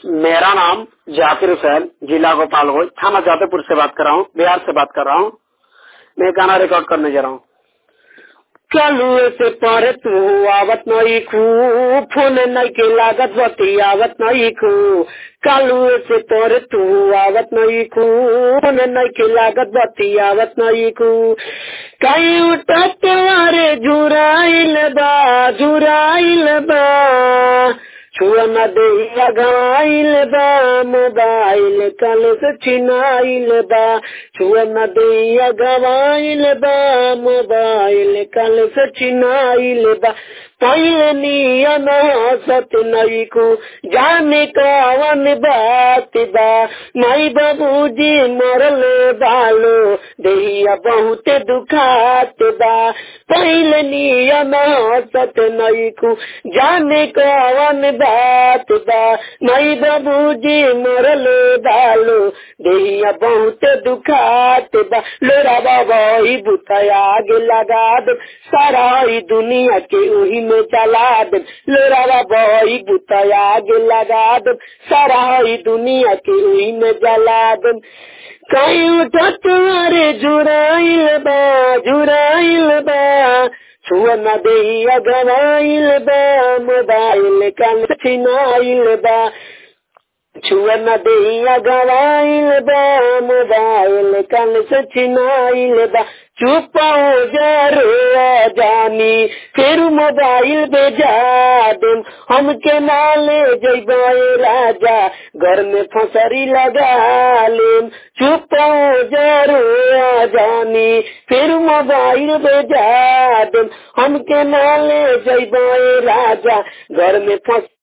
मेरा नाम जाकिर हुसैन जिला गोपालगंज थाना जादवपुर से बात कर रहा हूँ बिहार से बात कर रहा हूँ मैं गाना रिकॉर्ड करने जा रहा हूँ कलुए से पर तू आवत नहीं खू फोन नहीं के लागत बती आवत नहीं खू कलुए से पर तू आवत नहीं खू फोन नहीं के लागत बती आवत नहीं खू कहीं उठत वारे जुराइल बा जुराइल बा छुआ न देहिया गवाइल बा मोबाइल कल से छिनाइल बा छुआ न देहिया गवाइल बा मोबाइल कल से छिनाइल बा पहले नियम सत नई को जाने कवन बात बा माई बाबूजी मरल बालो देहिया बहुत दुखात बा पहले नियम सत नई को जाने कवन बात बा माई बाबूजी मरल बालो देहिया बहुत दुखात बा लोरा बाबा ही बुताया आगे लगा दे सारा ही दुनिया के वही में चला दे लोरा बाबा ही बुताया आगे लगा दे सारा ही दुनिया के वही में जला दे कहीं उठत अरे जुराइल बा जुराइल बा छुआ न देहिया गवाइल बा मोबाइल कल छिनाइल बा छुआ न देहिया गवाइल बा मोबाइल कल से छिनाइल बा चुप हो जा रो जानी फिर मोबाइल बेजा देम हमके नाले जैबाए राजा घर में फसरी लगा लेम चुप हो जा रो जानी फिर मोबाइल बेजा देम हमके नाले जैबाए राजा घर में फस